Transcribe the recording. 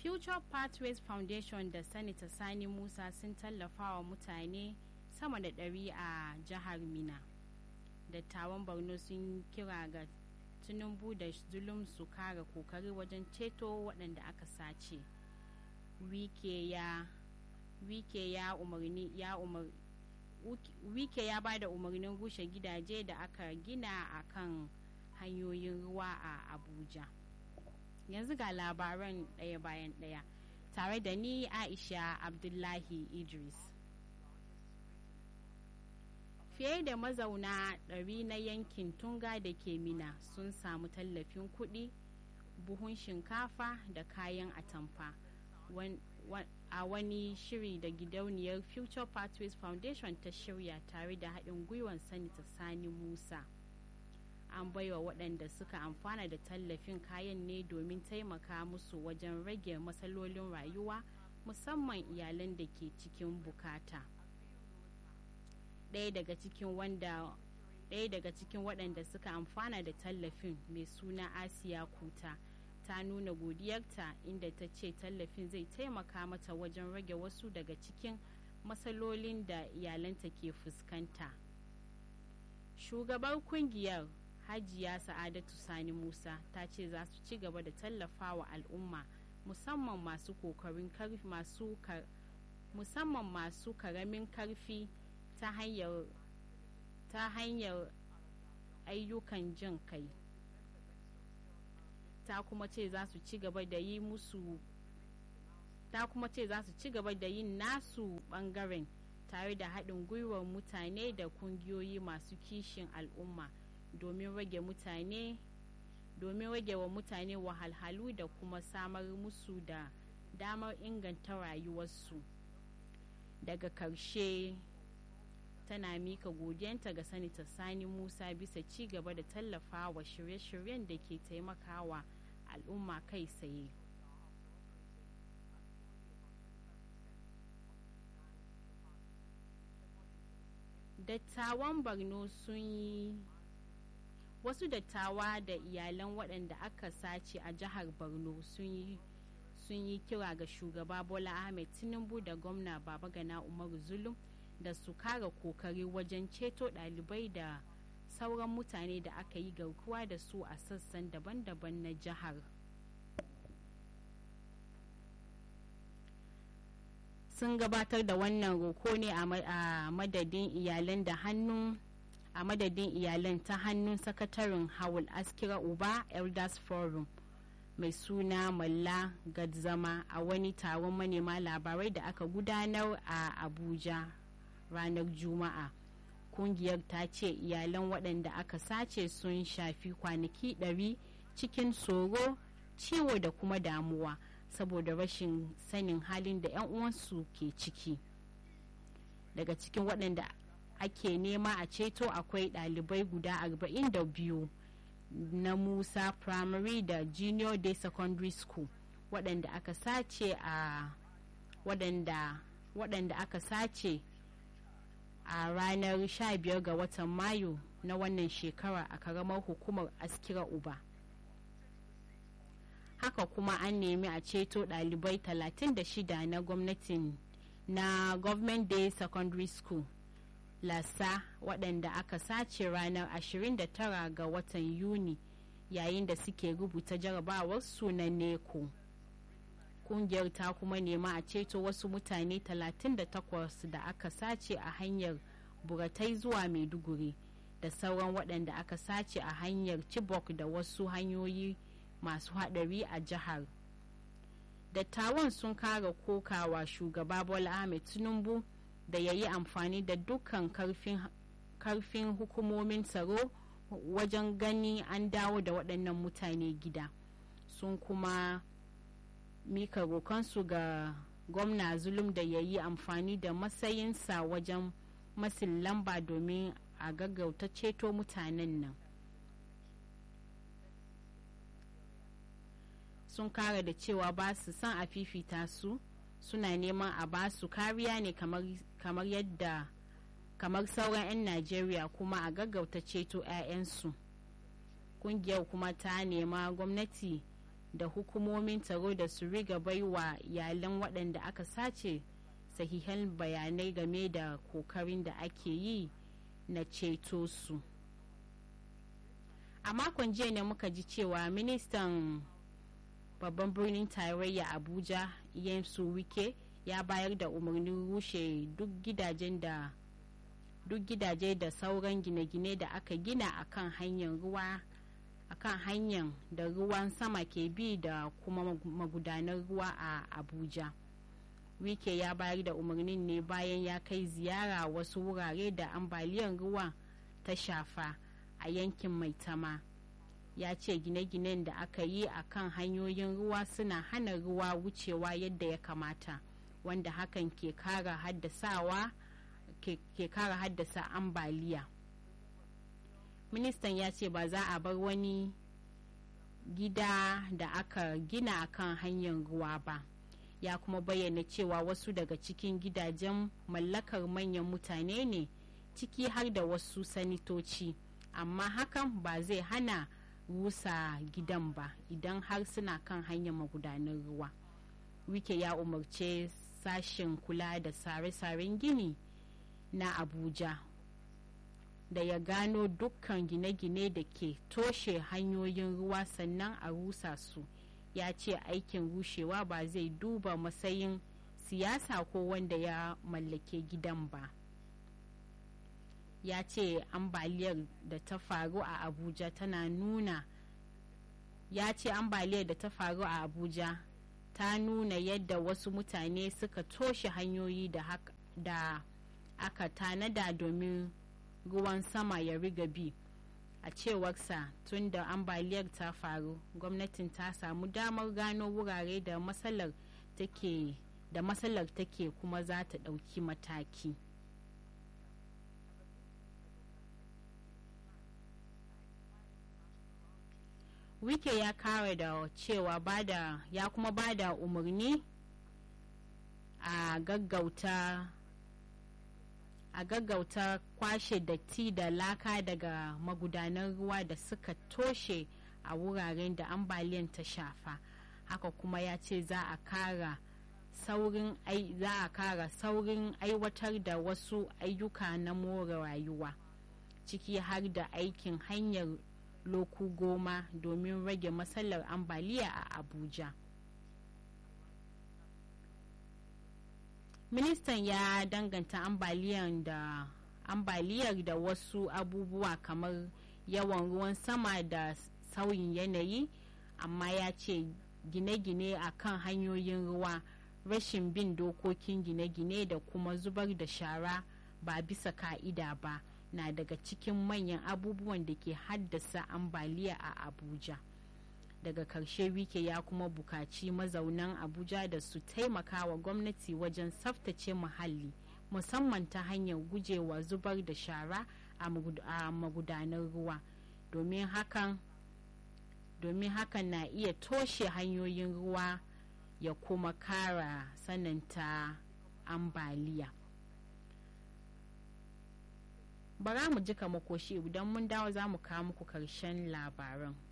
future pathways foundation da sanita sani musa sun tallafa wa mutane sama da ɗari a jihar mina dattawan borno sun kira ga tinubu da zulum su kara kokari wajen ceto waɗanda aka sace wike ya wike ya umarni ya umar wike ya ba da umarnin rushe gidaje da aka gina a kan hanyoyin ruwa a abuja yanzu ga labaran ɗaya bayan ɗaya tare da ni aisha abdullahi idris fiye da mazauna ɗari na yankin tunga da ke mina sun samu tallafin kuɗi buhun shinkafa da kayan atamfa a wani shiri da gidauniyar future pathways foundation ta shirya tare da haɗin gwiwan sanita sani musa an baiwa waɗanda suka amfana da tallafin kayan ne domin taimaka musu wajen rage matsalolin rayuwa musamman iyalan da ke cikin bukata ɗaya daga cikin wanda ɗaya daga cikin waɗanda suka amfana da tallafin mai suna asiya kuta ta nuna godiyarta inda ta ce tallafin zai taimaka mata wajen rage wasu daga cikin matsalolin da iyalanta ke fuskanta shugabar kungiyar hajiya sa'adatu sani musa ta ce za su ci gaba da tallafa wa al'umma musamman masu kokarin karfi masu musamman masu karamin karfi ta hanyar ta hanyar ayyukan jin kai ta kuma ce za su ci gaba da yi musu ta kuma ce za su ci gaba da yin nasu bangaren tare da haɗin gwiwar mutane da kungiyoyi masu kishin al'umma domin rage mutane domin rage wa mutane wahalhalu da kuma samar musu da damar inganta rayuwarsu daga karshe tana mika godiyanta ga sanita sani musa bisa ci gaba da tallafa wa shirye-shiryen da ke taimakawa al'umma kai tsaye dattawan borno sun yi wasu dattawa da iyalan waɗanda aka sace a jihar borno sun yi kira ga shugaba bola ahmed tinubu da gwamna babagana umaru zulum da su kara kokari wajen ceto ɗalibai da sauran mutane da aka yi garkuwa da su a sassan daban-daban na jihar sun gabatar da wannan roko ne a madadin iyalan da hannun a madadin iyalan ta hannun sakataren hawul askira uba elders forum mai suna malla gadzama a wani taron manema labarai da aka gudanar a abuja ranar juma'a kungiyar ta ce iyalan waɗanda aka sace sun shafi kwanaki ɗari cikin tsoro ciwo da kuma damuwa saboda rashin sanin halin da 'yan uwansu ke ciki daga cikin waɗanda ake nema a ceto akwai ɗalibai guda 42 na musa primary da junior day secondary school waɗanda aka sace a waɗanda waɗanda aka sace a ranar 15 ga watan mayu na wannan shekara a karamar hukumar askira uba haka kuma an nemi a ceto ɗalibai 36 na gwamnatin na government day secondary school lasa waɗanda aka sace ranar 29 ga watan yuni yayin da suke rubuta jarabawar sunan neko kungiyar ta kuma nema a ceto wasu mutane 38 da aka sace a hanyar buratai zuwa maiduguri da sauran waɗanda aka sace a hanyar chibok da wasu hanyoyi masu haɗari a jihar dattawan sun kara kokawa shugaba bola ahmed tinubu da ya yi amfani da dukkan karfin hukumomin tsaro wajen gani an dawo da waɗannan mutane gida sun kuma mika rokansu ga gwamna zulum da ya yi amfani da matsayinsa wajen masin lamba domin a gaggauta ceto mutanen nan sun kara da cewa ba su son a fifita su suna neman a ba su kariya ne kamar yadda kamar sauran 'yan najeriya kuma a gaggauta ceto 'ya'yansu kungiyar kuma ta nema gwamnati da hukumomin tsaro da su riga baiwa iyalan waɗanda aka sace sahihan bayanai game da kokarin da ake yi na ceto su a makon jiya ne muka ji cewa ministan babban birnin tarayya abuja yansu wike ya bayar da umarnin rushe duk gidajen da duk gidaje da sauran gine-gine da aka gina akan hanyar ruwa akan hanyar da ruwan sama ke bi da kuma magudanar ruwa a abuja wike ya bayar da umarnin ne bayan ya kai ziyara wasu wurare da ambaliyar ruwa ta shafa a yankin maitama ya ce gine-ginen da aka yi a kan hanyoyin ruwa suna hana ruwa wucewa yadda ya kamata wanda hakan ke kara haddasawa ke kara haddasa ambaliya ministan ya ce ba za a bar wani gida da aka gina a kan hanyar ruwa ba ya kuma bayyana cewa wasu daga cikin gidajen mallakar manyan mutane ne ciki har da wasu sanitoci amma hakan ba zai hana rusa gidan ba idan har suna kan hanyar magudanar ruwa wike ya umarce sashen kula da sare-saren gini na abuja da ya gano dukkan gine-gine da ke toshe hanyoyin ruwa sannan a rusa su ya ce aikin rushewa ba zai duba matsayin siyasa ko wanda ya mallake gidan ba ya ce ambaliyar da ta faru a abuja tana nuna ya ce ambaliyar da ta faru a abuja ta nuna yadda wasu mutane suka toshe hanyoyi da, da aka tanada domin ruwan sama ya riga bi a cewarsa tun da ambaliyar ta faru gwamnatin ta samu damar gano wurare da matsalar take da matsalar take kuma za ta ɗauki mataki wike ya kare da cewa bada ya kuma bada umarni a gaggauta a gaggauta kwashe datti da laka daga magudanan ruwa da suka toshe a wuraren da ambaliyan ta shafa haka kuma ya ce za a kara saurin za a kara saurin aiwatar da wasu ayyuka na more rayuwa ciki har da aikin hanyar loku goma domin rage matsalar ambaliya a abuja ministan ya danganta ambaliyar da ambaliyar da wasu abubuwa kamar yawan ruwan sama da sauyin yanayi amma ya ce gine-gine a kan hanyoyin ruwa rashin bin dokokin gine-gine da kuma zubar da shara ba bisa ka'ida ba na daga cikin manyan abubuwan da ke haddasa ambaliya a abuja daga karshe wike ya kuma bukaci mazaunan abuja da su taimaka wa gwamnati wajen tsaftace muhalli musamman ta hanyar gujewa zubar da shara a magudanar ruwa domin hakan domin hakan na iya toshe hanyoyin ruwa ya kuma kara sananta ambaliya bara mu jika makoshi idan mun dawo za mu kawo muku karshen labaran